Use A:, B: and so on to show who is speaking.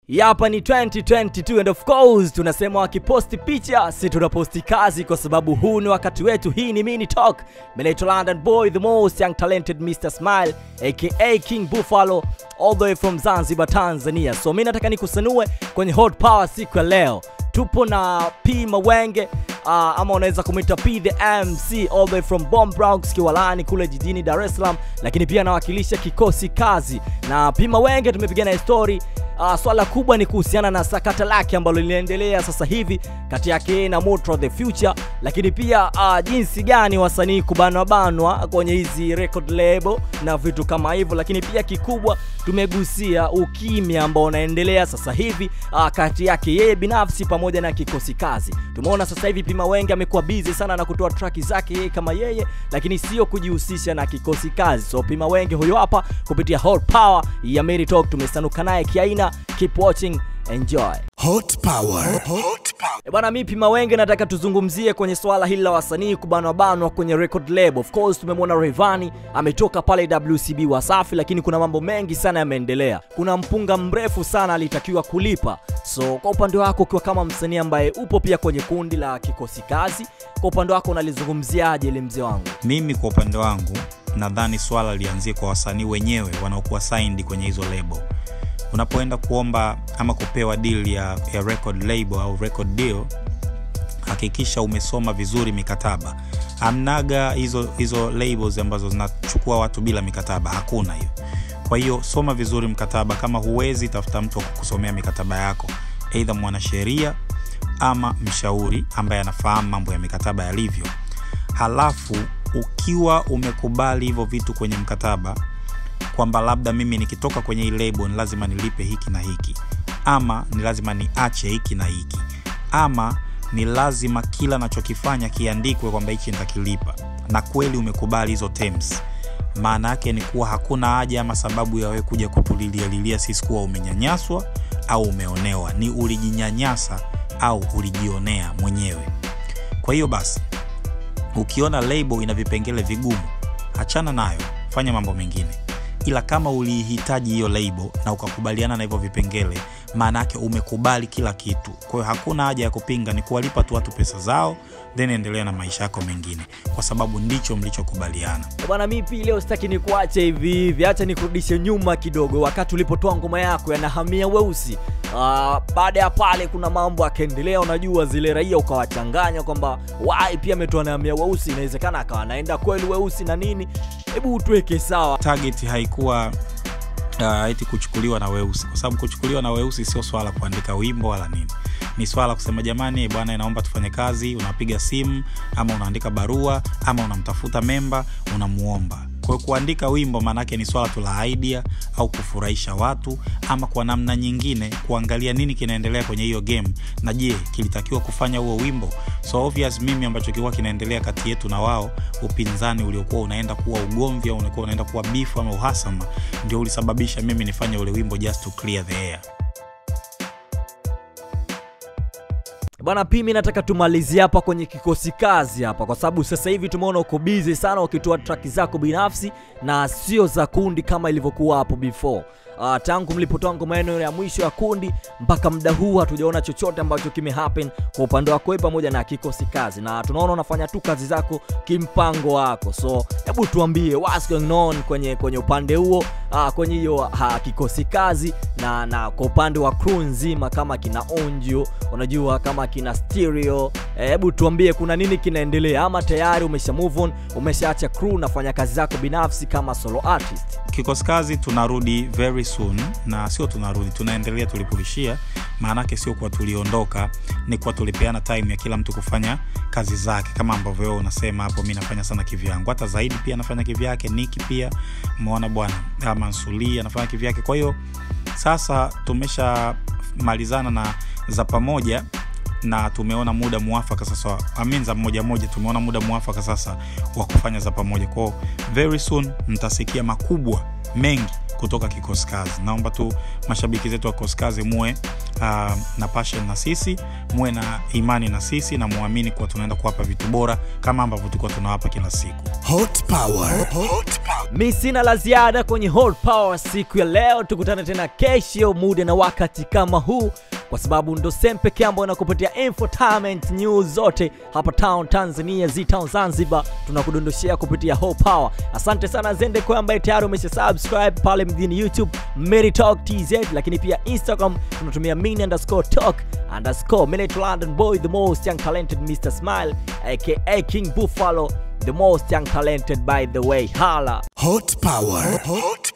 A: Hapa ni 2022 and of course tunasema wakiposti picha si tunaposti kazi, kwa sababu huu ni wakati wetu. Hii ni Mini Talk. Mimi naitwa London Boy, the most young talented Mr Smile aka King Buffalo all the way from Zanzibar, Tanzania. So mimi nataka nikusanue kwenye hot power siku ya leo. Tupo na P Mawenge uh, ama unaweza kumwita P the MC all the way from Bomb Bronx Kiwalani kule jijini Dar es Salaam, lakini pia anawakilisha kikosi kazi na P Mawenge. Tumepiga na story Uh, swala kubwa ni kuhusiana na sakata lake ambalo linaendelea sasa hivi kati yake yeye na Motro the Future, lakini pia uh, jinsi gani wasanii kubanwa banwa kwenye hizi record label na vitu kama hivyo, lakini pia kikubwa tumegusia ukimya ambao unaendelea sasa hivi uh, kati yake yeye binafsi pamoja na kikosi kazi. Tumeona sasa hivi Pima Wenge amekuwa busy sana na kutoa track zake yeye kama yeye, lakini sio kujihusisha na kikosi kazi. So Pima Wenge huyo hapa kupitia Hot Power ya Mary Talk tumesanuka naye kiaina. Keep watching, enjoy.
B: Hot power. Hot power.
A: E bwana, mi Pima Wenge nataka tuzungumzie kwenye swala hili la wasanii kubanwa banwa kwenye record label. Of course tumemwona Rayvanny ametoka pale WCB Wasafi, lakini kuna mambo mengi sana yameendelea. Kuna mpunga mrefu sana alitakiwa kulipa. So kwa upande wako ukiwa kama msanii ambaye upo pia kwenye kundi la kikosi kazi, kwa upande wako unalizungumziaje ile mzee wangu?
C: mimi kwa upande wangu nadhani swala lianzie kwa wasanii wenyewe wanaokuwa signed kwenye hizo label unapoenda kuomba ama kupewa deal ya, ya record label au record deal hakikisha umesoma vizuri mikataba amnaga hizo hizo labels ambazo zinachukua watu bila mikataba hakuna hiyo kwa hiyo soma vizuri mkataba kama huwezi tafuta mtu wa kukusomea mikataba yako eidha mwanasheria ama mshauri ambaye anafahamu mambo ya mikataba yalivyo halafu ukiwa umekubali hivyo vitu kwenye mkataba kwamba labda mimi nikitoka kwenye hii lebo ni lazima nilipe hiki na hiki ama ni lazima niache hiki na hiki ama ni lazima kila nachokifanya kiandikwe kwamba hichi nitakilipa na kweli umekubali hizo terms maana yake ni kuwa hakuna haja ama sababu ya wewe kuja kutulilialilia sisi kuwa umenyanyaswa au umeonewa ni ulijinyanyasa au ulijionea mwenyewe kwa hiyo basi ukiona label ina vipengele vigumu achana nayo fanya mambo mengine ila kama uliihitaji hiyo label na ukakubaliana na hivyo vipengele maana yake umekubali kila kitu kwa hiyo hakuna haja ya kupinga ni kuwalipa tu watu pesa zao then endelea na maisha yako mengine kwa sababu ndicho mlichokubaliana
A: E bwana, mi pia leo sitaki nikuache hivi hivi, acha nikurudishe nyuma kidogo, wakati ulipotoa ngoma yako ya nahamia weusi. Uh, baada ya pale kuna mambo akaendelea, unajua zile raia ukawachanganya kwamba wai pia ametoa nahamia weusi, inawezekana akawa anaenda kweli weusi na nini. Hebu utuweke sawa.
C: target haikuwa uh, eti kuchukuliwa na weusi kwa sababu kuchukuliwa na weusi sio swala kuandika wimbo wala nini ni swala kusema jamani bwana naomba tufanye kazi unapiga simu ama unaandika barua ama unamtafuta memba unamuomba kwa hiyo kuandika wimbo maanaake ni swala tu la idea au kufurahisha watu ama kwa namna nyingine kuangalia nini kinaendelea kwenye hiyo game na je kilitakiwa kufanya huo wimbo so obvious mimi ambacho kilikuwa kinaendelea kati yetu na wao upinzani uliokuwa unaenda kuwa ugomvi au ulikuwa unaenda kuwa bifu ama uhasama ndio ulisababisha mimi nifanye ule wimbo just to clear the air
A: Bwana Pimi, nataka tumalizie hapa kwenye kikosi kazi hapa, kwa sababu sasa hivi tumeona uko busy sana ukitoa track zako binafsi na sio za kundi kama ilivyokuwa hapo before. Uh, tangu mlipotoa ngoma yenu ya mwisho ya kundi mpaka muda huu hatujaona chochote ambacho kime happen kwa upande wako wewe pamoja na kikosi kazi, na tunaona unafanya tu kazi zako kimpango wako. So hebu tuambie what's going on kwenye kwenye upande huo, uh, kwenye hiyo uh, kikosi kazi na na kwa upande wa crew nzima, kama kina Onjo, unajua kama kina Stereo, eh, hebu tuambie kuna nini kinaendelea, ama tayari umesha move on, umeshaacha crew, unafanya kazi zako binafsi kama solo artist?
C: kikosi kazi tunarudi very soon na sio tunarudi tunaendelea tulipoishia maanake sio kuwa tuliondoka ni kuwa tulipeana time ya kila mtu kufanya kazi zake kama ambavyo wewe unasema hapo mi nafanya sana kivyangu hata zaidi pia anafanya kivyake niki pia umeona bwana Ah, mansuli anafanya kivyake kwa hiyo sasa tumeshamalizana na za pamoja na tumeona muda mwafaka sasa amin za moja moja tumeona muda mwafaka sasa wa kufanya za pamoja kwao very soon mtasikia makubwa mengi kutoka kikosi kazi naomba tu mashabiki zetu wa kikosi kazi muwe uh, na passion na sisi muwe na imani na sisi na muamini kuwa tunaenda kuwapa vitu bora kama ambavyo tulikuwa tunawapa kila siku
B: Hot power. Hot power.
A: mi sina la ziada kwenye Hot Power siku ya leo tukutane tena kesho muda na wakati kama huu kwa sababu ndo sehemu pekee ambayo inakupatia infotainment news zote hapa town tanzania z-town zanzibar tunakudondoshea kupitia Hot Power asante sana zende kwa ambaye tayari umesha subscribe pale mjini youtube Mary Talk tz lakini pia instagram tunatumia mini underscore talk underscore Minute london boy the most young talented mr smile aka king buffalo the most young talented by the way hala
B: Hot power. Hot